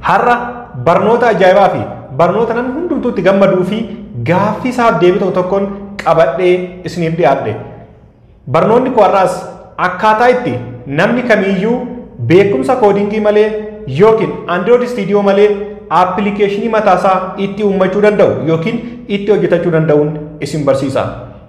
Har'a barnoota ajaa'ibaa fi barnoota namni hundumtuu itti gammaduu fi gaaffii isaaf deebii tokko tokkoon qabadhee isiniif dhiyaadhe. Barnoonni koo har'aas akkaataa itti namni kamiiyyuu beekumsa koodingii malee yookiin Android Studio malee aappilikeeshinii mataasaa itti uummachuu danda'u yookiin itti hojjetachuu danda'uun isin barsiisa.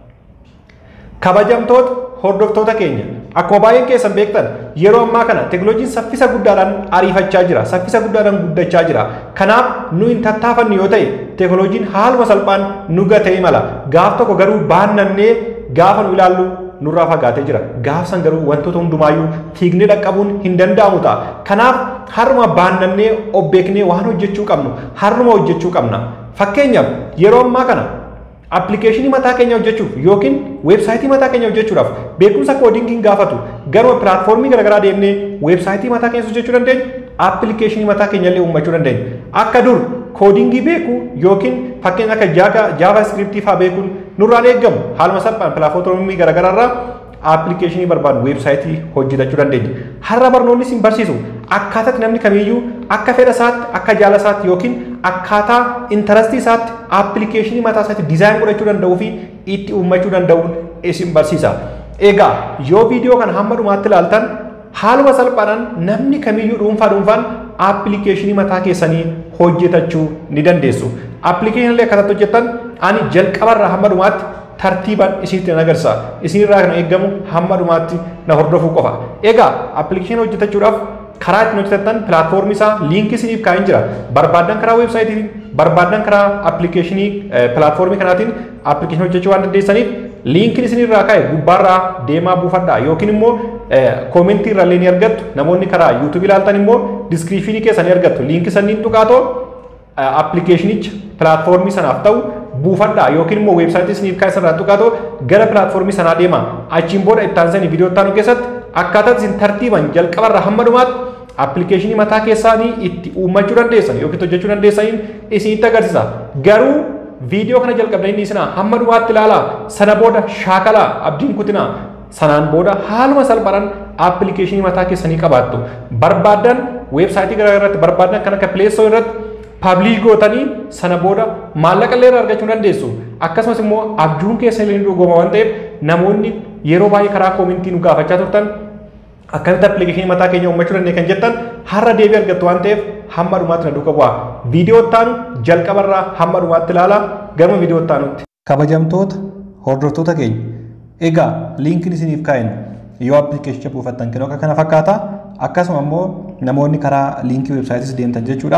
Kabajamtoota hordoftoota keenya akkuma baay'een keessan beektan yeroo ammaa kana teekinooloojiin saffisa guddaadhaan ariifachaa jira saffisa guddaadhaan guddachaa jira kanaaf nu hin tattaafannu yoo ta'e teekinooloojiin haaluma salphaan nu gatee mala gaaf tokko garuu baannannee gaafa nu ilaallu nurraa fagaatee jira gaaf san garuu wantoota hundumaayyuu fiignee dhaqqabuun hin danda'amu ta'a kanaaf haruma baannannee of beeknee waan hojjechuu qabnu haruma hojjechuu qabna fakkeenyaaf yeroo ammaa kana appilikeeshinii mataa keenya hojjechuuf yookiin weebsaayitii mataa keenya hojjechuudhaaf beekumsa koodingiin gaafatu garuma pilaatfoormii garaagaraa deemnee weebsaayitii mataa keenya hojjechuu dandeenya appilikeeshinii mataa keenya illee uummachuu dandeenya akka dur koodingii beekuu yookiin fakkeenya akka jaava iskiriptii fa'aa beekuun nurraan eeggamu haaluma salphaan pilaatfoormii garaagaraa irraa appilikeeshinii barbaadu weebsaayitii hojjetachuu dandeenya. Har'a barnoonni isin barsiisu akkaataatti namni kamiiyyuu akka fedha isaatti akka jaala isaatti yookiin akkaataa intarastii isaatti appilikeeshinii mataa isaatti dizaayin godhachuu danda'uu fi itti uummachuu danda'uun isin barsiisa. Egaa yoo viidiyoo kana hamma dhumaatti ilaaltan haaluma salphaadhaan namni kamiiyyuu dhuunfaa dhuunfaan appilikeeshinii mataa keessanii hojjetachuu ni dandeessu. Appilikeeshinii akkasatti hojjettan ani jalqabarraa hamma dhumaatti tartiibaan isinitti nan agarsiisa. Isinirraa kan eeggamu hamma dhumaatti na hordofuu qofa. Egaa appilikeeshinii hojjetachuudhaaf karaa ittiin hojjetattan pilaatfoormii isaa liinkii isiniif kaa'een jira. Barbaaddan karaa weebsaayitiin, barbaaddan karaa appilikeeshinii pilaatfoormii kanaatiin appilikeeshinii hojjechuu waan dandeessaniif liinkiin isinirraa kaa'e gubbaarraa deemaa buufadhaa yookiin immoo koomentii irrallee ni argattu. Namoonni karaa yuutuubii ilaaltan immoo diskiriipshinii keessa ni argattu. Liinkii sanniin tuqaatoo appilikeeshinicha pilaatfoormii sanaaf ta'u buufadhaa yookiin immoo weebsaayitii isiniif kaa'e sanarraa tuqaatoo gara pilaatfoormii sanaa deema. Achiin booda itti aansanii viidiyoo itti aanu keessatti akkaataa isin tartiiban jalqabarraa hamma dhumaatti appilikeeshinii mataa keessaanii itti uummachuu dandeessan yookiin hojjechuu dandeessaniin isinitti agarsiisa. Garuu viidiyoo kana jalqabdanii isinaa hamma dhumaatti ilaalaa sana booda shaakalaa abdiin kutinaa sanaan booda haaluma salphaadhaan appilikeeshinii mataa keessanii qabaattu. Barbaaddan weebsaayitii garaa irratti barbaaddan kan akka pileessoo irratti paablish gootanii sana booda maallaqa illee argachuu dandeessu. Akkasumas immoo abjuun keessa illee dhugooma waan ta'eef namoonni yeroo baay'ee karaa koomentii nu gaafachaa turtan akkamitti appilikeeshinii mataa keenya uummachuu dandeenye kan jettan har'a deebii argattu waan ta'eef hamma dhumaatti na duuka bu'aa. Viidiyoo ittaanu jalqabarraa hamma dhumaatti ilaalaa garuma viidiyoo ittaanutti. Kabajamtoota hordoftoota keenya egaa liinkiin isiniif kaa'en yoo appilikeeshinicha buufattan kennu akka kana fakkaata akkasuma immoo namoonni karaa liinkii weebsaayitis deemtan jechuudha.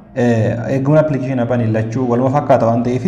eegumna appilikeeshinii abbaan lachuu waluma fakkaata waan ta'eef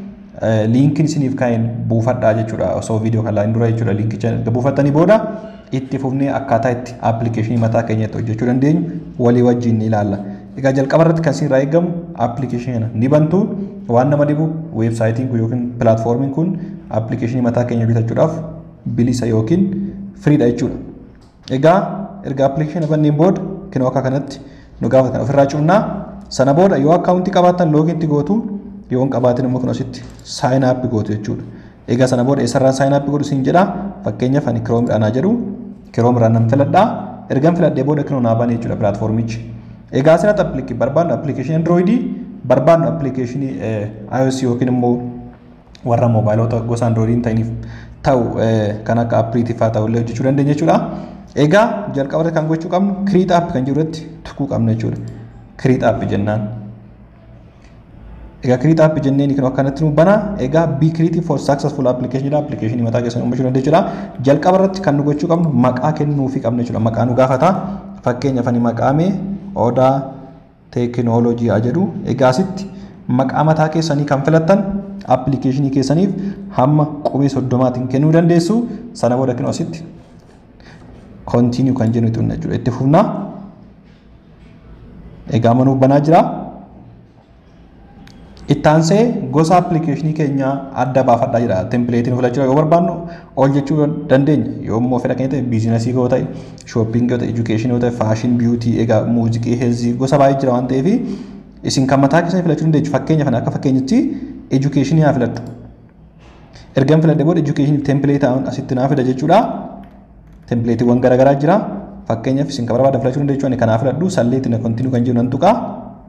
liinkiin isiniif kaa'een buufadhaa jechuudha osoo viidiyoo kan laalin dura jechuudha liinkicha erga buufattanii booda itti fufnee akkaataa itti appilikeeshinii mataa keenyatti hojjechuu dandeenyu walii wajjin ni ilaalla. Egaa jalqaba irratti kan isinirraa eegamu appilikeeshinii kana ni bantu waan nama dhibu weebsaayitiin kun yookiin pilaatfoormiin kun appilikeeshinii mataa keenya hojjetachuudhaaf bilisa yookiin firiidha jechuudha. Egaa erga appilikeeshinii banneen booda kinoo akka kanatti nu gaafatan ofirraa cufnaa sana booda yoo akkaawuntii qabaattan loogiitti gootu yoo hin qabaatin immoo kun asitti saayin aappii gootu jechuudha. Egaa sana booda eessarraan saayin aappii godhu siin jedha fakkeenyaaf ani kiroomiidhaan haa jedhu kiroomiraan nan filadhaa ergan filadhee booda kinoo naa bane jechuudha pilaatfoormichi. Egaa asirratti appilikeeshinii barbaadnu appilikeeshinii androoidii barbaadnu appilikeeshinii iOS yookiin immoo warra moobaayilota gosa androoidiin ta'iniif ta'u kan akka appiliitii fa'aa ta'ullee hojjechuu dandeenya jechuudha. Egaa jalqaba kan gochuu qabnu kiriit app kan jiru irratti tuquu qabna jechuudha. kiriit app jennaan. Egaa kiriit app jenneen kan akkanatti nu bana. Egaa be creative for successful application jedha. Appilikeeshinii mataa keessan uumachuu dandeenya jechuudha. Jalqaba irratti kan nu gochuu qabnu maqaa kennuufii qabna jechuudha. Maqaa nu gaafata. Fakkeenyaaf ani maqaamee odaa teekinooloojii haa jedhu. Egaa asitti maqaa mataa keessanii kan filattan appilikeeshinii keessaniif hamma qubee soddomaatiin kennuu dandeessu. Sana booda kennu asitti kontiiniyuu kan jennu jechuudha. Itti fufnaa. egaa manuuf banaa jira. Ittaansee gosa appilikeeshinii keenya adda baafadhaa jira. Tempileetiin filachuu yoo barbaannu ol jechuu dandeenya. Yoo immoo fedha keenya ta'e biizinasii yoo ta'e, shooppingii yoo ta'e, edukeeshinii yoo ta'e, faashin, biyuutii, egaa muuziqii, heezii gosa baay'ee jira waan ta'eef isin kan mataa keessanii filachuu dandeessu. Fakkeenyaaf akka fakkeenyatti edukeeshinii haa filadhu. Ergan filadhe booda edukeeshinii tempileetaa asitti naa fida jechuudha. Tempileetiiwwan garaagaraa jira. Fakkeenyaaf isin kan barbaadan filachuu dandeessu ani kanaa filadhu salleetti na kontinuu kan jiru nan tuqaa.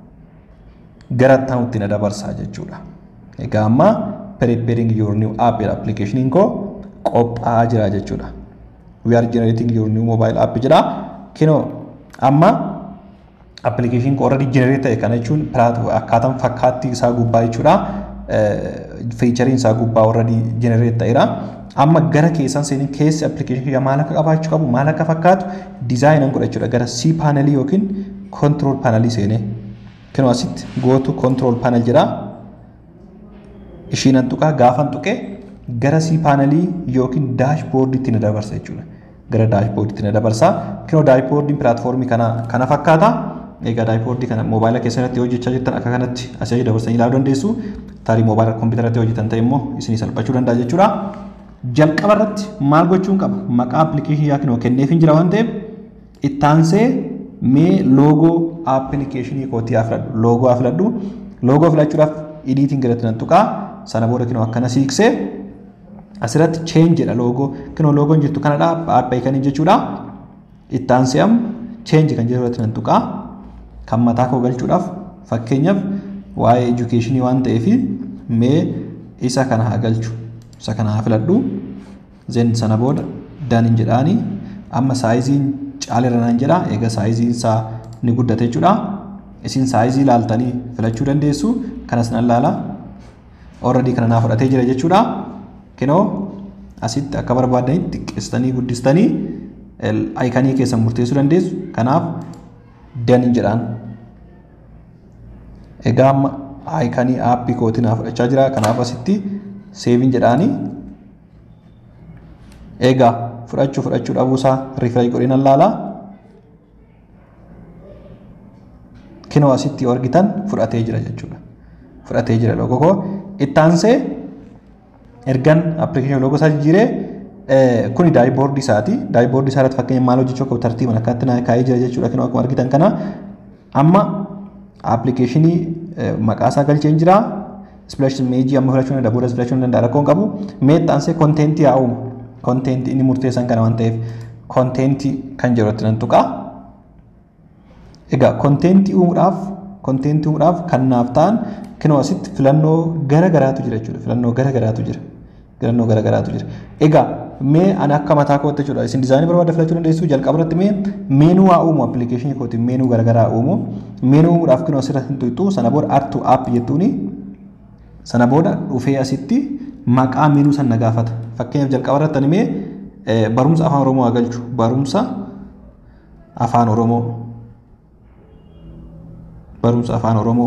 gara ta'utti na dabarsaa jechuudha. Egaa amma preparing your new app application koo qophaa'aa jira jechuudha. We are generating your new mobile app jedha. Kinoo amma application koo already generate ta'e kana jechuun akkaataan fakkaattii isaa gubbaa jechuudha. Feechariin isaa gubbaa already generate ta'eera. Amma gara keessan seenin keessi application kiyya maal akka qabaachuu qabu maal akka fakkaatu dizaayinan godha jechuudha. Gara C paanelii yookiin control paanelii seenee. Kinoo asitti gootu control panel jedha. Ishiinan tuqaa gaafan tuqee gara C paanelii yookiin daashboordiitti na dabarsa jechuudha. Gara daashboordiitti na dabarsa. Kinoo daashboordiin pilaatfoormii kana kana fakkaata. Egaa daashboordii kana moobaayila keessatti hojjechaa jirtan akka kanatti asii achi dabarsanii ilaaluu dandeessu. Tarii moobaayila kompiitaratti hojjetan ta'e immoo isinii salphachuu danda'a jechuudha. Jalqaba irratti maal gochuun qaba? Maqaa appilikeeshinii yookiin kenneef hin jira waan ta'eef ittaansee mee loogoo appilikeeshinii kootii haa filadhu. Loogoo haa filadhu. Loogoo filachuudhaaf idiitiin galatti nan tuqaa. Sana booda kinoo akkana siiqsee asirratti change jedha loogoo. Kinoo loogoon jirtu kanadha. Aappii kan jechuudha. Ittaansee am change kan jedhu irratti nan tuqaa. Kan mataa koo galchuudhaaf fakkeenyaaf waa'ee edukeeshinii waan ta'eef mee isa kana haa galchu. Isa kana haa filadhu. Zen sana booda daniin jedhaanii amma saayiziin caaleera naan jedha. Egaa saayiziin isaa ni guddate jechuudha. Isin saayizii ilaaltanii filachuu dandeessu. Kanas nan laala. Already kana naa fudhatee jira jechuudha. Kinoo asitti akka barbaadanitti xiqqeessitanii guddistanii ayikanii keessan murteessuu dandeessu. Kanaaf daniin jedhaan. Egaa amma ayikanii aappii kootii naa fudhachaa jira. Kanaaf asitti seeviin jedhaanii. Egaa fudhachuu fudhachuu dhabuusaa riifresh godhee nan laala. Kinoo asitti argitan fudhatee jira jechuudha. Fudhatee jira loogoo koo. Ittaansee ergan appilikeeshinii loogoo isaa jijjiiree kuni daashboordii isaati. Daashboordii isaa irratti fakkeenya maal hojjechuu qabu tartiiban akkatti naa kaa'ee jira jechuudha. Kinoo akkuma argitan kana amma appilikeeshinii maqaa isaa galcheen jira. Splash imeejii amma filachuu danda'a booda filachuu danda'a rakkoon qabu. Mee ittaansee konteentii haa uumu. Konteentii inni murteessan kana waan ta'eef konteentii kan jedhutti nan tuqaa. Egaa konteentii uumuudhaaf konteentii uumuudhaaf kan naaf ta'an kinoo asitti filannoo gara garaatu jira jechuudha. Filannoo gara garaatu jira. Filannoo gara garaatu jira. Egaa mee ani akka mataa kootti jechuudha. Isin dizaayinii barbaadda filachuu dandeessu jalqaba irratti mee meenuu haa uumu appilikeeshinii kootiin meenuu gara garaa uumu. Meenuu uumuudhaaf kinoo asirratti hin tuqxu sana booda artu app jettuuni. Sana booda dhufee asitti maqaa meenuu sana gaafata. Fakkeenyaaf jalqaba irratti ani mee barumsa afaan Oromoo haa galchu. Barumsa afaan Oromoo. barumsa afaan Oromoo.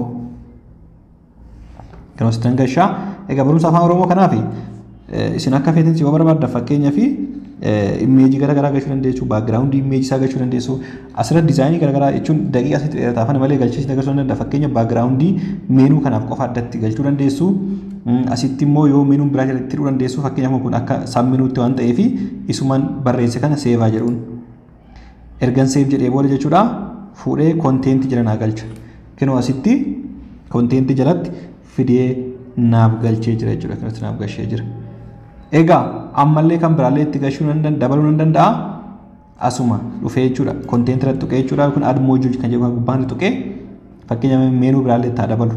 Kan asitti hangashaa. Egaa barumsa afaan Oromoo kanaaf isin akka feetinsi yoo barbaadda fakkeenyaa fi imeejii gara garaa galchuu dandeessu, baagiraawundii imeejii isaa galchuu dandeessu, asirratti dizaayinii gara garaa jechuun daqiiqa asitti dheerataa afaan malee galchiisni agarsiisuu danda'a. Fakkeenyaaf baagiraawundii meenuu kanaaf qofa addatti galchuu dandeessu. Asitti immoo yoo meenuun biraa jalatti hidhuu dandeessu fakkeenyaaf kun akka samminuutti waan ta'eef isumaan barreesse kana seevaa jedhuun. Ergan seef jedhee booda jechuudha fuudhee konteentii jala naa galcha. Kinoo asitti konteentii jalatti fidee naaf galchee jira jechuudha. Kanatti naaf galchee jira. Egaa ammallee kan biraallee itti galchuu dabaluu nan danda'a. Asuma dhufee jechuudha. Konteentii irratti tuqee jechuudha. Kun admoojuu kan jedhamu gubbaan tuqee fakkeenyaaf meenuu biraallee itti dabalu.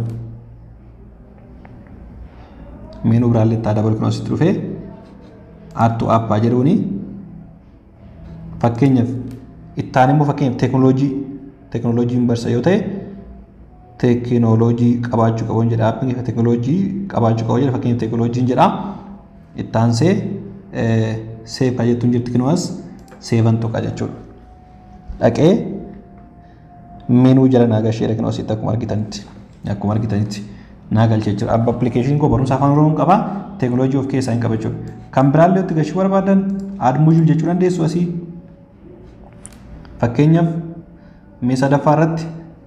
Meenuu biraallee itti dabalu kun asitti dhufee attu aappaa jedhuuni fakkeenyaaf ittaan immoo fakkeenyaaf teekinooloojii teekinooloojiin barsa yoo ta'e teekinooloojii qabaachuu qabuun jedha aappii teekinooloojii qabaachuu qabu jedha fakkeenyaaf teekinooloojiin jedha ittaansee seef kan jettuun jirti kinuwas seevan tuqa jechuudha. Dhaqee meenuu jala naa galcheedha kinuwas itti akkuma argitanitti akkuma argitanitti naa galchee jira. Abba appilikeeshiniin koo barumsa afaan oromoo qaba teekinooloojii of keessaa hin qaba jechuudha. Kan biraallee itti galchuu barbaadan admuujuu jechuu dandeessu asii fakkeenyaaf mee sadaffaa irratti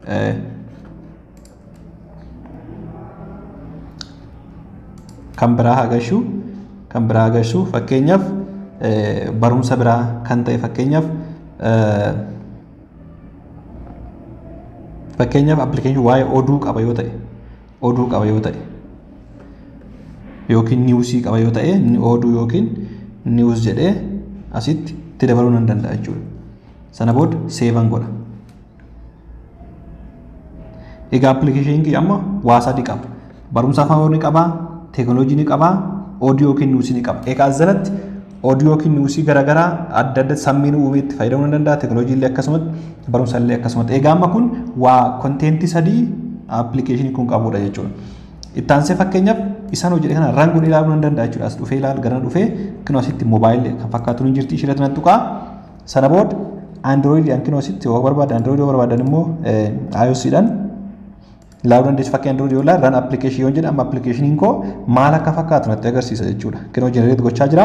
kan biraa agarsiisu kan biraa agarsiisu fakkeenyaaf barumsa biraa kan ta'e fakkeenyaaf fakkeenyaaf appilikeeshinii waa'ee oduu qaba yoo ta'e oduu qaba yoo ta'e yookiin niwusii qaba yoo ta'e oduu yookiin niwus jedhee asitti itti dabaluu nan danda'a jechuudha. Sana booda seevan godha. Egaa appilikeeshiniin kiyya amma waa sadii qaba. Barumsa afaan Oromoo ni qaba, teekinooloojii ni qaba, oodiyoo yookiin niwusii ni qaba. Egaa as jalatti oodiyoo yookiin niwusii garaagaraa adda adda sammiin uumee itti fayyadamuu ni danda'a. Teekinooloojii illee akkasumatti barumsa illee akkasumatti. Egaa amma kun waa konteentii sadii appilikeeshinii kun qabudha jechuudha. Ittaansee fakkeenyaaf isaan hojii kana rangoon ilaaluu ni danda'a jechuudha. As dhufee ilaalu gara dhufee kinoo asitti moobaayilii kan fakkaatu ni jirti ishee nan tuqaa. Sana booda Android kinoo asitti yoo barbaaddan Android yoo barbaaddan immoo iOSidhaan ilaaluu dandeessu fakkii Android yoo ilaalu ran appilikeeshinii yoo jedhamu appilikeeshiniin koo maal akka fakkaatu natti agarsiisa jechuudha. Kinoo jenereet gochaa jira.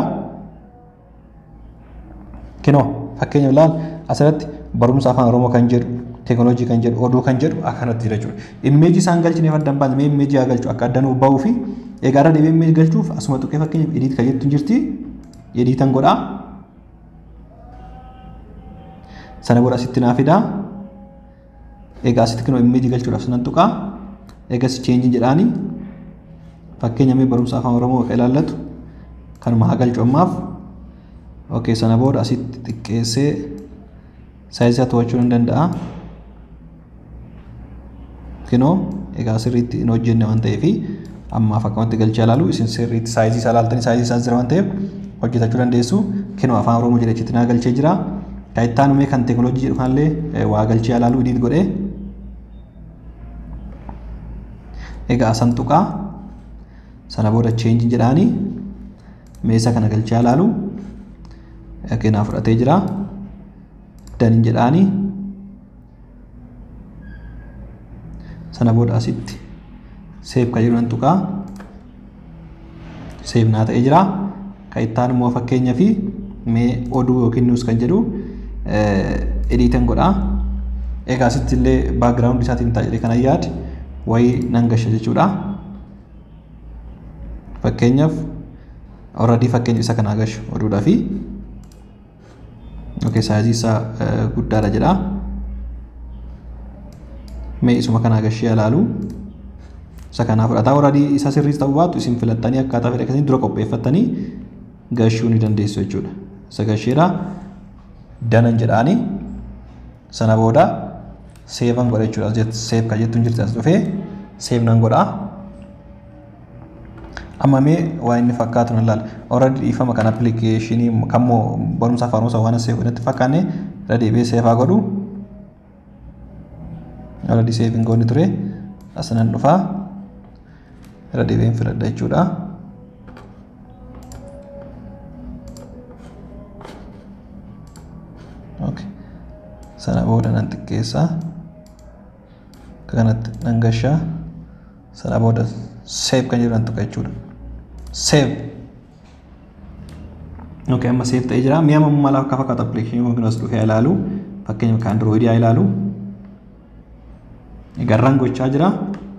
Kinoo fakkeenya ilaal asirratti barumsa afaan Oromoo kan jedhu teekinooloojii kan jedhu oduu kan jedhu akkanatti jira jechuudha. Immeejii isaan galchineef adda hin baasne mee immeejii haa galchu akka adda nuuf bahuu fi egaa irra deebi'ee immeejii galchuuf asuma tuqee fakkeenyaaf ediit kan jettu jirti ediitan godhaa. Sana booda asitti naa fidaa. Egaa asitti kinoo immeejii galchuudhaaf sanan tuqaa. Egas cheenjii jedhaani fakkeenya mee barumsa afaan Oromoo akka ilaallatu kanuma haa galchu ammaaf. Okay, sana booda asitti xiqqeessee saayizii to'achuu ni danda'a. Kinoo egaa sirriitti hin hojjenne waan ta'eef ammaaf akkamatti galchee ilaalu isin sirriitti saayizii isaa ilaaltanii saayizii isaa jira waan ta'eef hojjetachuu dandeessu. Kinoo afaan Oromoo jedhachitti naa galchee jira. Kan itti aanume kan teekinooloojii jedhu kanallee waa galchee ilaaluu idiit godhee. Egaa asan tuqaa sana booda cheenjii jedhaani meeshaa kana galchee ilaalu. Keenyaa fudhatee jira. Daniin jedhaani. Sana booda asitti seef kan jedhu nan tuqaa. Seef naa ta'ee jira. Kan itti aanu immoo fakkeenyaa fi mee oduu yookiin niwus kan jedhu ediitan godhaa. Egaa asitti illee baagiraawundi isaatiin ta'a jedhee kanan yaade wayii nan gasha jechuudha. Fakkeenyaaf already fakkeenya isa kanaa gashu oduudhaa fi okay, saayizii isaa guddaadha jedha. Mee isuma kanaa gashee ilaalu. Isa kanaa fudhataa already isa sirriis ta'uu baatu isin filattanii akkaataa fedhe akkasiin dura qopheeffattanii gashuu ni dandeessu jechuudha. Isa gasheedha. Danan jedhaani. Sana booda seevan godha jechuudha. Seef kan jettuun jirti as dhufee seef nan godhaa. Amma mee waa inni fakkaatu nan ilaala. Already dhiifama kan appilikeeshinii kan moo barumsa afaan Oromoo waan seef godhatti fakkaanne irra deebi'ee seefaa godhu. Already seefiin goonni ture. As nan dhufaa. Irra deebi'een filadha jechuudha. Okay. Sana booda nan xiqqeessaa. Kanatti nan gashaa. Sana booda seef kan jedhu nan tuqa jechuudha. Seef. Okay, amma seef ta'ee jira. Mi'a mala akka fakkaatu appilikeeshinii yookiin as dhufee ilaalu. Fakkeenyaaf kan Androidii haa ilaalu. Garraan gochaa jira.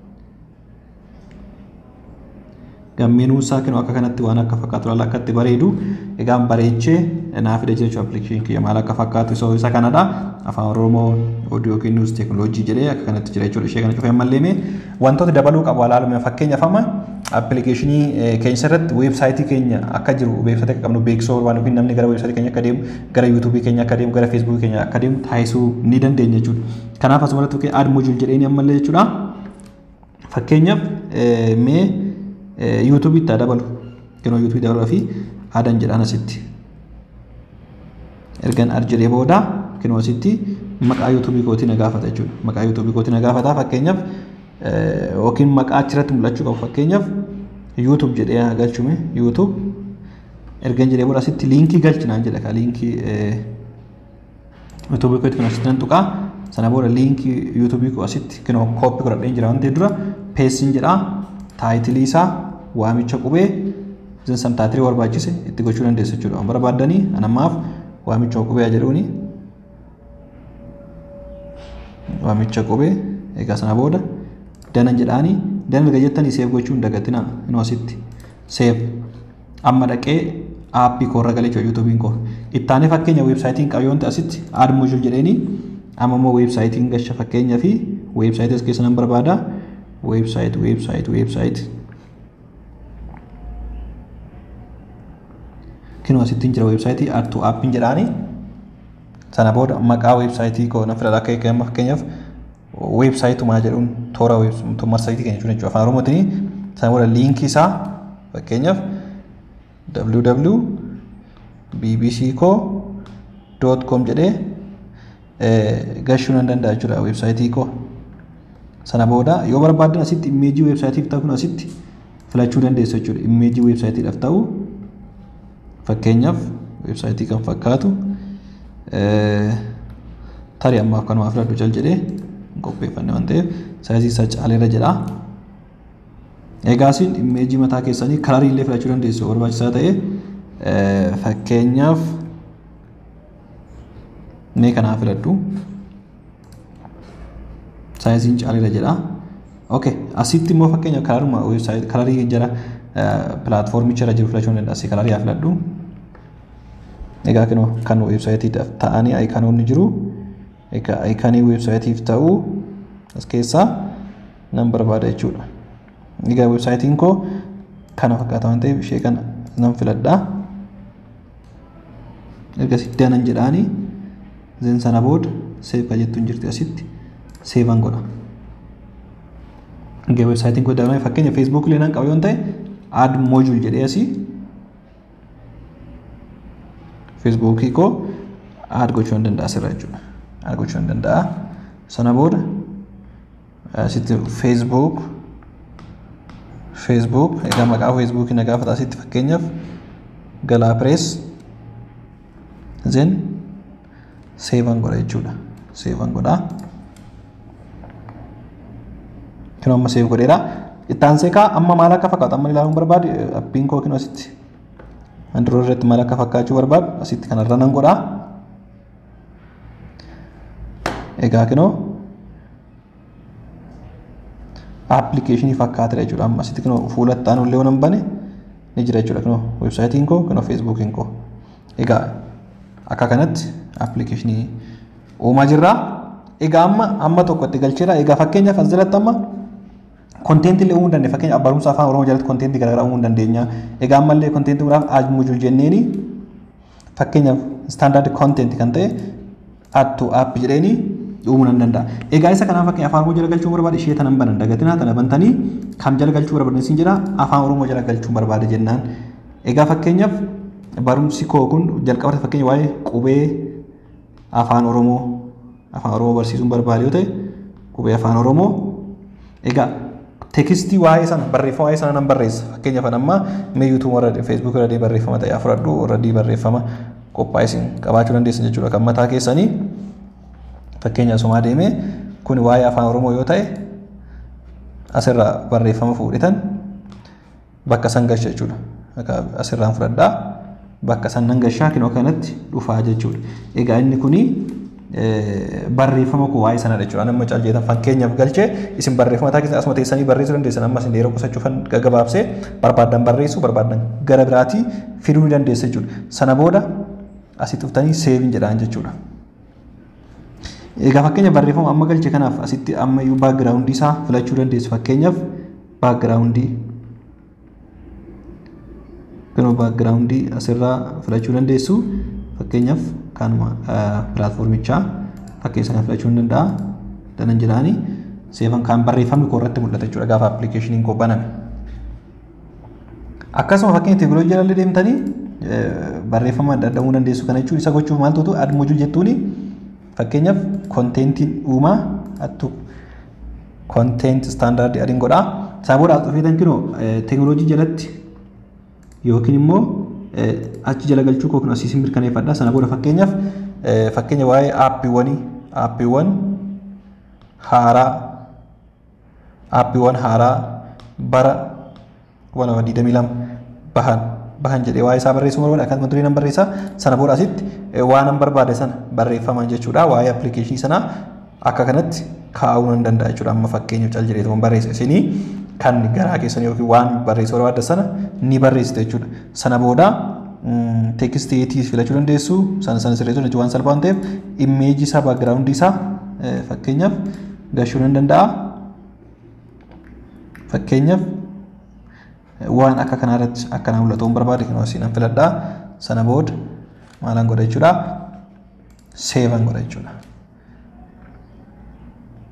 Gammeenuu isaa kennu akka kanatti waan akka fakkaatu laala akka itti bareedu. Egaan bareechee naa fida jechuudha appilikeeshinii kiyya maal akka fakkaatu isa isa kanadha. Afaan Oromoo oduu yookiin niwus teekinooloojii jedhee akka kanatti jira jechuudha. Ishee kana cufee ammallee mee wantoota dabaluu qabu ilaalume fakkeenyaaf amma appilikeeshinii keenya irratti weebsaayitii keenya akka jiru weebsaayitii akka qabnu beeksisuu barbaadu yookiin namni gara weebsaayitii keenya akka deemu gara yuutuubii keenya akka deemu gara feesbuukii keenya akka deemu taasisuu ni dandeenya jechuudha. Kanaaf asumarratti aad mojuul jedhee ammallee jechuudha. Fakkeenyaaf mee yuutuubiitti haa dabalu. Kenoo yuutuubii dabaluu fi aadan jedhaan asitti. Ergan ad jedhee booda kenoo asitti maqaa yuutuubii kootii na gaafata jechuudha. Maqaa yuutuubii kootii na gaafata fakkeenyaaf yookiin maqaa achirratti mul'achuu qabu fakkeenyaaf yuutuub jedhee haa galchume yuutuub ergan jedhee booda asitti liinkii galchinaan jedha ka liinkii yuutuubii kootii kan asitti nan tuqaa sana booda liinkii yuutuubii koo asitti kenoo kooppii godhadheen jira waan ta'eef dura peessin jedhaa taayitilii isaa waamicha qubee isin san taayitilii barbaachise itti gochuu dandeessu jechuudha. Waan barbaaddanii anammaaf waamicha qubee jedhuuni. Waamicha qubee egaa sana booda dana jedhaanii dana erga jettanii seef gochuu hin dagatinaa inuu asitti seef amma dhaqee aappii koorra galee jechuudha yuutuubiin koo. Ittaanee fakkeenya weebsaayitiin qabu yoonta asitti aad mojuul jedheeni amma immoo weebsaayitiin gasha fakkeenyaa fi weebsaayitii as keessa nan barbaada. website website website kinu asittiin jira websaayitii artuu aappiin jedhaani sana booda maqaa websaayitii koo na fidadha akka eegamu fakkeenyaaf weebsaayitumaa jedhuun toora marsayitii keenya jechuudha afaan oromootiin sana booda liinkii isaa fakkeenyaaf www.bbcco.com jedhee gashuu nan danda'a jechuudha weebsaayitii koo. Sana booda yoo barbaaddan asitti immeejii weebsaayitiif ta'u kun asitti filachuu dandeessu jechuudha. Immeejii weebsaayitiidhaaf ta'u fakkeenyaaf weebsaayitii kan fakkaatu tarii ammaaf kanumaa filadhu cal jedhee qopheeffanne waan ta'eef saayizii isaa caaleera jedha. Egaa isin immeejii mataa keessanii kalarii illee filachuu dandeessu yoo barbaachisaa ta'e fakkeenyaaf mee kanaa filadhu. Saayiziin caaleera jedha. Okay, asitti immoo fakkeenyaaf kalaruma kalarii jara pilaatfoormicha irra jiru filachuu danda'a. Asii kalarii haa filadhu. Egaa kan weebsaayitiidhaaf ta'anii ayikanoonni jiru. Egaa ayikanii weebsaayitiif ta'u as keessaa nan barbaada jechuudha. Egaa weebsaayitiin koo kana fakkaata waan ta'eef ishee kana nan filadha. Ergasii danan jedhaanii zeen sana booda seef kan jettuun jirti asitti seevan godha. Egaa weebsaayitiin koo dabalame fakkeenya feesbuuk illee nan qaba yoo ta'e aad moojul jedhee asii feesbuukii koo aad gochuu nan danda'a asirra jechuudha. Aad gochuu nan danda'a. Sana booda asitti feesbuuk feesbuuk egaa maqaa feesbuukii na gaafata asitti fakkeenyaaf galaa pirees zeen seevan godha jechuudha. Seevan godhaa. Kun amma seef godheera. Ittaansee kaa amma maal akka fakkaatu amma ilaaluun barbaade appiin koo kinu asitti andiroo irratti maal akka fakkaachuu barbaadu asitti kanarra nan godhaa. Egaa kinoo aappilikeeshinii fakkaatedha jechuudha amma asitti kinoo fuula itti aanu illee nan bane ni jira jechuudha kinoo weebsaayitiin koo kinoo feesbuukiin koo. Egaa akka kanatti aappilikeeshinii uumaa jirraa. Egaa amma amma tokko itti galcheera. Egaa fakkeenyaaf as jalatti amma konteenti illee uumuu dandeenya. Fakkeenyaaf barumsa afaan Oromoo jalatti konteenti garaagaraa uumuu dandeenya. Egaa ammallee konteenti biraaf aaj mujul jenneeni fakkeenyaaf istaandaardi konteenti kan ta'e attu aappi jedheeni uumuu nan danda'a. Egaa isa kanaaf fakkeenya afaan Oromoo jala galchuu barbaade ishee tanan banan dagatinaa tana bantanii kam jala galchuu barbaade siin jira afaan Oromoo jala galchuu barbaade jennaan. Egaa fakkeenyaaf barumsi koo kun jalqabatti fakkeenya waa'ee qubee afaan Oromoo afaan Oromoo barsiisuun barbaade yoo ta'e qubee afaan Oromoo egaa teekistii waa'ee sana barreeffama waa'ee sana nan barreessa fakkeenyaaf amma mee yuutuub warra feesbuuk irra barreeffama ta'e fudhadhu irra barreeffama qophaa'e isin qabaachuu dandeessan jechuudha kan mataa keessanii fakkeenya somaa deemee kun waa'ee afaan Oromoo yoo ta'e asirraa barreeffama fuudhitan bakka san gasha jechuudha asirraan fudhadhaa bakka san nan gashaa kinoo kanatti dhufaa jechuudha egaa inni kunii barreeffama koo waa'ee sanadha jechuudha. Nama caljeetan fakkeenyaaf galchee isin barreeffama mataa keessatti asuma teessanii barreessuu dandeessan amma isin yeroo qusachuuf gabaabsee barbaaddan barreessuu barbaaddan gara biraatii fiduu ni dandeessa jechuudha. Sana booda asitti dhuftanii seeviin jedhaan jechuudha. Egaa fakkeenya barreeffama amma galche kanaaf asitti amma iyyuu baagiraawundii isaa filachuu dandeessu fakkeenyaaf baagiraawundii kanuma baagiraawundii asirraa filachuu dandeessu fakkeenyaaf kanuma pilaatfoormichaa fakkeessa kana filachuu ni danda'a. Danan jedhaani seefan kan barreeffamni koo irratti mul'ata jechuudha gaafa appilikeeshiniin koo baname. Akkasuma fakkeenya teekinooloojii jala deemtanii barreeffama adda addaa uumuu dandeessu kana jechuun isa gochuuf maal ta'utu ad mojul jettuuni fakkeenyaaf konteentiin uumaa attu konteent istaandaardii adiin godhaa. Isaa booda as dhufeetan kinoo teekinooloojii jalatti yookiin immoo achi jala galchuu koo kun asiisin mirkaneeffadha. Sana booda fakkeenyaaf fakkeenya waa'ee aappiiwwanii aappiiwwan haaraa aappiiwwan haaraa bara kuma lama digdamii lama bahan bahan jedhee waa'ee isaa barreessuu barbaada akkasuma durii nan barreessa sana booda asitti waan nan barbaade sana barreeffaman jechuudha waa'ee appilikeeshinii sanaa akka kanatti kaa'uu nan danda'a jechuudha amma fakkeenyaaf cal jedheetu barreessa isinii kan garaa keessan yookiin waan barreessuu barbaadda sana ni barreessite jechuudha sana booda teekisteetii filachuu dandeessu sana sana sirreessuu jechuun waan salphaa waan ta'eef immeejii isaa baagiraawundii isaa fakkeenyaaf gashuu nan danda'a fakkeenyaaf waan akka kanaa irratti akkanaa mul'atu barbaade kan asii nan filadhaa sana booda maalan godha jechuudha seevan godha jechuudha.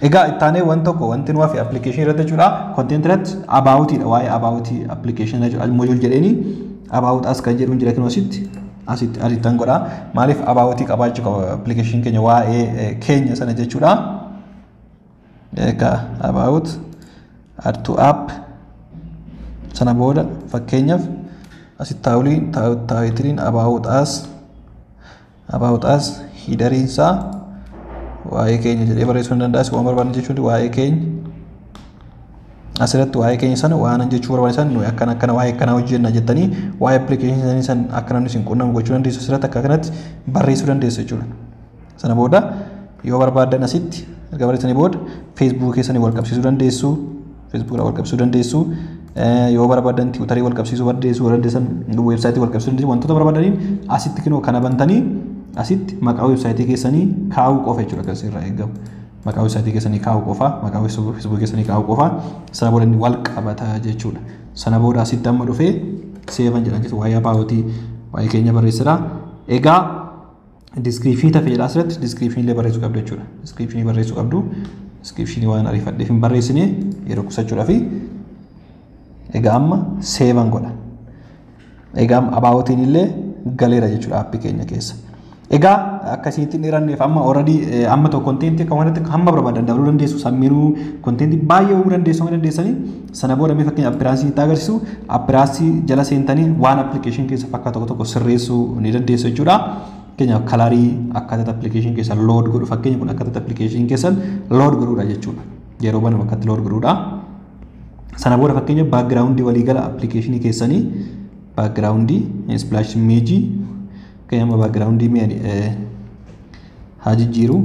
Egaa ittaanee waan tokko wanti nu hafe appilikeeshinii irratti jechuudha. Konteent irratti abaawutiidha waa'ee abaawutii appilikeeshinii jechuudha. Mojuul jedheeni abaawut as kan jedhuun jira kinoo asitti asitti asittan godha. Maaliif abaawutii qabaachuu qaba appilikeeshinii keenya waa'ee keenya sana jechuudha. Egaa abaawut add to app sana booda fakkeenyaaf asitti taawuliin taawitiliin abaawut as abaawut as hidariinsaa waa'ee keenya jedhee barreessuu ni danda'a. Waan barbaadan jechuun waa'ee keenya asirratti waa'ee keenya sana waan jechuu barbaadan nuyi akkana akkana waa'ee akkanaa hojjenna jettanii waa'ee appilikeeshinii isaanii san akka namni isin qunnamu gochuu dandeessu asirratti akka kanatti barreessuu dandeessu jechuudha. Sana booda yoo barbaadan asitti erga barreessanii booda feesbuukii keessanii wal qabsiisuu dandeessu. Feesbuukii wal qabsiisuu dandeessu. Yoo barbaadan tiwutarii wal qabsiisuu dandeessu. Dandeessan weebsaayitii wal qabsiisuu dandeessu. Wantoota barbaadaniin asitti kinoo kana bantanii asitti maqaa weebsaayitii keessanii kaa'uu qofa jechuudha kan irraa eegamu. Maqaa weebsaayitii keessanii kaa'uu qofa, maqaa feesbuukii keessanii kaa'uu qofa. Sana booda inni wal qabata jechuudha. Sana booda asitti amma dhufee seevan jedhan jechuudha. Waa'ee abaawutii waa'ee keenya barreessira. Egaa diskiriipshinii tafe jedha asirratti diskiriipshinii illee barreessuu qabdu jechuudha. Diskiriipshinii barreessuu qabdu. Diskiriipshinii waan ariifadheef hin barreessine yeroo qusachuudhaaf egaa amma seevan godha. Egaa abaawutiin illee galeera jechuudha aappii keenya keessa. Egaa akkasitti dheeranneef amma already amma tokko konteentii akka wanti hamma barbaadan dabaluu dandeessu sammiinuu konteentii baay'ee uumuu dandeessu dandeessanii sana booda mee fakkeenya appiraansii itti agarsiisu appiraansii jala seentanii waan appilikeeshin keessa fakkaatu tokko tokko sirreessuu ni dandeessu jechuudha. Fakkeenya kalaarii akkaataa appilikeeshin keessa lood godhu fakkeenya kun akkaataa appilikeeshin keessa lood godhuudha jechuudha. Yeroo banamu akkatti lood godhuudha. Sana booda fakkeenya baakgiraawundii waliigala appilikeeshinii keessanii baakgiraawundii splaash imeejii Kaya amma backgroundii mi'a haa jijjiiru.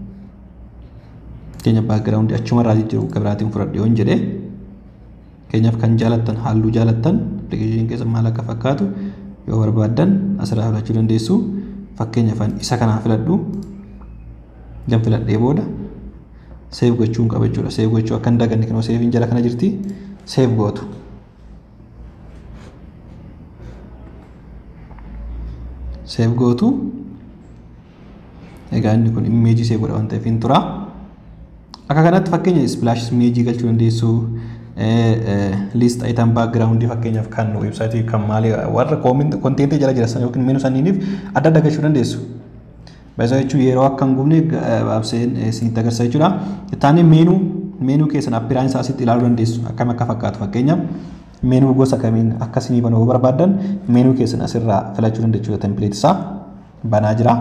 Keenya backgroundii achumarraa jijjiiru gabiraatiin fudhadhe yoon jedhe. Keenyaaf kan jaalattan halluu jaalattan appilikeeshinii keessa maal akka fakkaatu yoo barbaaddan asirraa filachuu dandeessu. Fakkeenyaaf isa kanaa filadhu. Gan filadhee booda seef gochuun qaba jechuudha. Seef gochuu akka hin daganne kanoo seefiin jala kana jirti. Seef gootu. seef gootu egaa inni kun imeejii seef godha waan ta'eef hin tura akka kanatti fakkeenya splaash imeejii galchuu dandeessu liist ayitam baakgiraawundii fakkeenyaaf kan weebsaayitii kan maalii warra konteentii jala jira sana yookiin meenuu saniiniif adda adda galchuu dandeessu. Baayyisa jechuun yeroo akka hin gubne abseen isinitti agarsiisa jechuudha. Ittaanii meenuu meenuu keessan appiraansii asitti ilaaluu dandeessu akkam akka fakkaatu fakkeenyaaf meenuu gosa kamiin akka isinii banuu barbaadan meenuu keessan asirraa filachuu dandeessu tempileet isaa banaa jira.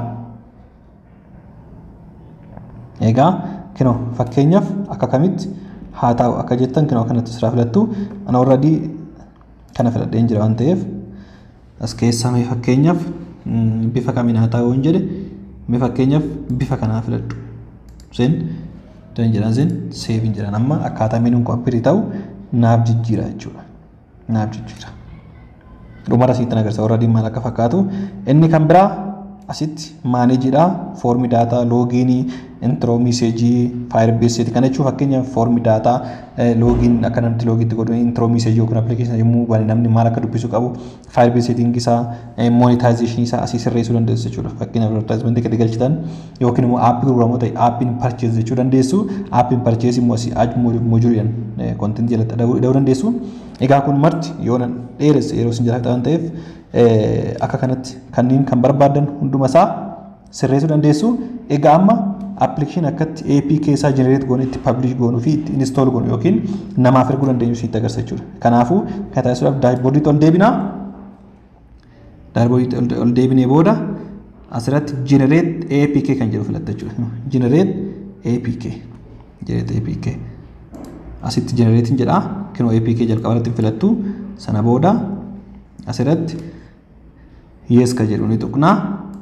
Egaa kinoo fakkeenyaaf akka kamitti haa ta'u akka jettan kinoo kanatti asirraa filattu ana already kana filadheen jira waan ta'eef as keessaa mee fakkeenyaaf bifa kamiin haa ta'u hin jedhe mee fakkeenyaaf bifa kanaa filadhu. Sen dan jedhan sen seeviin jedhan amma akkaataa meenuun qophii ta'u naaf jijjiira jechuudha. naaf jijjiira. Dhumara asitti agarsiisa warra maal akka fakkaatu. Inni kan biraa asitti maaneejiidha. Foormi daataa, loogiinii, intiroo miiseejii, faayir beeseeti. Kana jechuun fakkeenyaaf foormi daataa, loogiin akka namatti loogiitti godhu, intiroo miiseejii yookiin appilikeeshinii yommuu bane namni maal akka dubbisu qabu, faayir beeseetiin isaa, moonitaayizeeshinii isaa asii sirreessuu dandeessu jechuudha. Fakkeenyaaf advertaayimentii gadi galchitan yookiin immoo aappii gurguramoo ta'e aappiin parchees jechuu dandeessu. Aappiin parchees immoo asii aaj mojuuliidhaan kontentii jalatti dhahuu dandeessu. Egaa kun marti yoo nan dheeresse yeroo isin jiraatan waan ta'eef akka kanatti kanneen kan barbaadan hunduma isaa sirreessuu dandeessu. Egaa amma appilikeeshinii akkatti APK isaa jenereet goonu itti pablish goonuu fi itti inistool goonu yookiin namaaf erguu dandeenyu sitti agarsiisa jechuudha. Kanaafuu kan taasisuudhaaf daashboordiitti ol deebinaa. Daashboordiitti ol deebinee booda asirratti jenereet APK kan jedhu filatta jechuudha. Jenereet APK. Jenereet APK. Asitti jenereetiin jedhaa. kinoo APK jalqaba irratti filattu sana booda asirratti yes ka jedhu ni tuqnaa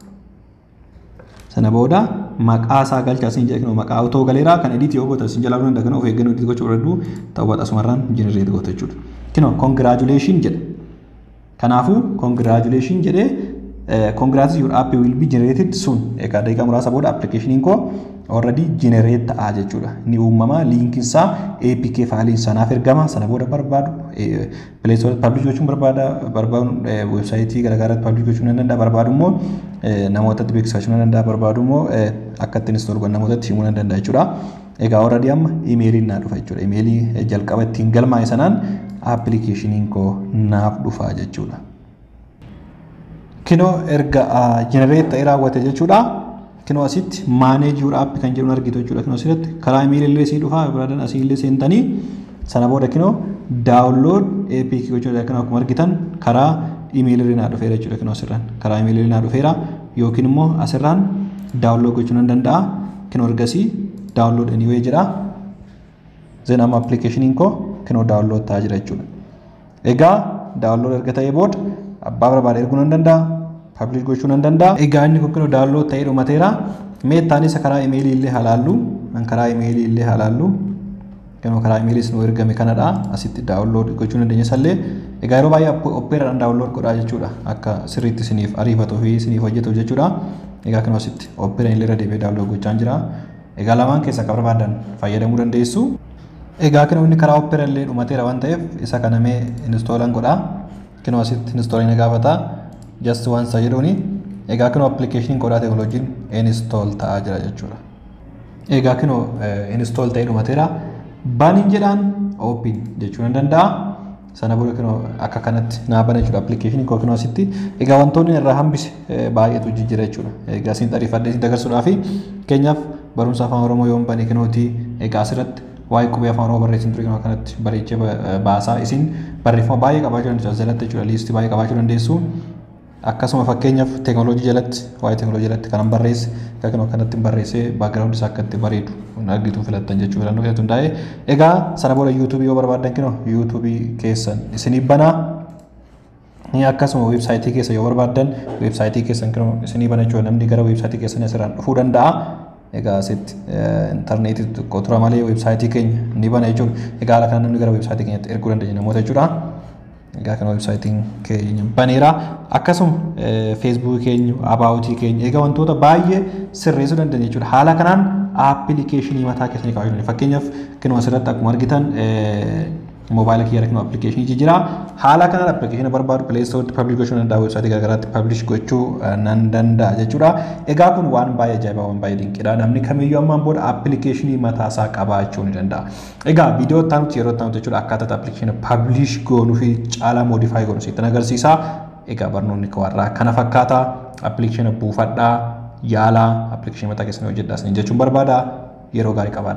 sana booda maqaa isaa galchaa isin jedha kinoo maqaa otoo galeeraa kan ediit yoo goota isin jalaa hunda kan of eeggannoo ediit gochuu barbaaddu ta'uu baata asumarraan jenereet goota jechuudha. Kinoo congratulation jedha. Kanaafuu congratulation jedhee congrats your app will be generated soon. Egaa daqiiqaa muraasa booda appilikeeshiniin koo already generate ta'aa jechuudha. Ni uumama liinkiin isaa APK faayiliin sanaaf ergama sana booda barbaadu pileestoor pablish gochuun barbaada barbaadu weebsaayitii garaagaraa pablish gochuun nan danda'a barbaadu immoo namootatti beeksifachuu nan danda'a barbaadu immoo akka ittiin istool godhan namootatti himuu nan danda'a jechuudha. Egaa already amma imeeliin naa dhufa jechuudha. Imeelii jalqaba ittiin galmaa'e sanaan appilikeeshiniin koo naaf dhufa jechuudha. Kinoo erga jenereet ta'ee raawwate jechuudha. Kinoo asitti maaneej yuur aappi kan jedhu argitu jechuudha. Kinoo asirratti karaa imeelii illee sii dhufa biraadan asii illee seentanii sana booda kinoo daawunlood APK jechuudha. Kinoo akkuma argitan karaa imeelii naa dhufeera jechuudha. Kinoo asirraan karaa imeelii naa dhufeera yookiin immoo asirraan daawunlood gochuu nan danda'a. Kinoo ergasii daawunlood anyway jedha. Zeen amma appilikeeshiniin koo kinoo daawunlood ta'aa jira jechuudha. Egaa daawunlood erga ta'ee booda abbaa barbaade erguu nan danda'a. Pablish gochuu nan danda'a. Egaa inni kun kinoo daawunlood ta'ee dhumateera. Mee taanis karaa imeelii illee halaallu. An karaa imeelii illee halaallu. Kinoo karaa imeeliis nu ergame kanadha. Asitti daawunlood gochuu dandeenya sallee. Egaa yeroo baay'ee oppeeraadhaan daawunlood godhaa jechuudha. Akka sirriitti isiniif ariifatuu fi isiniif hojjetu jechuudha. Egaa kinoo asitti oppeeraan illee irra deebi'ee daawunlood gochaa jira. Egaa lamaan keessaa kan barbaadan fayyadamuu dandeessu. Egaa kinoo inni karaa oppeeraan illee dhumateera waan ta'eef isa kana mee inistoolan godhaa. Kinoo asitti inistoolan gaafata. Just once jedhuuni. Egaa kinoo appilikeeshiniin qodaa teekinooloojiin inistool ta'aa jira jechuudha. Egaa kinoo inistool ta'ee dhumateera. Baniin jedhaan oopin jechuu nan danda'a. Sana booda kinoo akka kanatti naa bana jechuudha appilikeeshinii koo kinoo asitti. Egaa wantoonni irraa hambise baay'eetu jijjiira jechuudha. Egaa isin xariifadhee isin dagarsuudhaa fi keenyaaf barumsa afaan Oromoo yoo bane kinooti egaa asirratti waa'ee qubee afaan Oromoo barreessin ture kinoo kanatti bareechee baasaa isin barreeffama baay'ee qabaachuu dandeessu jalatti jechuudha liistii baay'ee qabaachuu dandeessu. Akkasuma fakkeenyaaf teekinooloojii jalatti waa'ee teekinooloojii jalatti kanan barreesse egaa kinoo kanatti barreessee baagiraawundi isaa akka itti bareedu argituu filattan jechuu filannoo keessatti hundaa'e. Egaa sana booda yuutuubii yoo barbaaddan kinoo yuutuubii keessan isinii banaa. Akkasuma weebsaayitii keessa yoo barbaaddan weebsaayitii keessan kinoo isinii bana jechuudha namni gara weebsaayitii keessan asirraan dhufuu danda'a. Egaa asitti intarneetii xiqqoo tura malee weebsaayitii keenya ni bana jechuudha. Egaa haala kanaan namni gara weebsaayitii keenyatti erguu dandeenya namoota jechuudha. Egaa kana weebsaayitiin keenya baneera. Akkasuma feesbuukii keenya, abaawutii keenya egaa wantoota baay'ee sirreessuu dandeenya jechuudha. Haala kanaan appilikeeshinii mataa keessanii kaa'uu dandeenya. Fakkeenyaaf kinuma asirratti akkuma argitan moobaayila kiyyaara kinuma appilikeeshinii jira. Haala kanaan appilikeeshinii barbaadu pileestootti pablish gochuu danda'a weebsaayitii garaagaraatti pablish gochuu nan danda'a jechuudha. Egaa kun waan baay'ee ajaa'ibaa waan baay'ee dinqiidha. Namni kamiyyuu ammaan booda appilikeeshinii mataa isaa qabaachuu ni danda'a. Egaa viidiyoo taanutti yeroo taanutti jechuudha akkaataa appilikeeshinii pablish goonuu fi caalaa moodifaay goonuu sitti agarsiisa. Egaa barnoonni warraa kana fakkaata. Appilikeeshinii buufadhaa yaalaa appilikeeshinii mataa keessanii hojjedhaa jechuun barbaada. Yeroo gaarii qabaadha.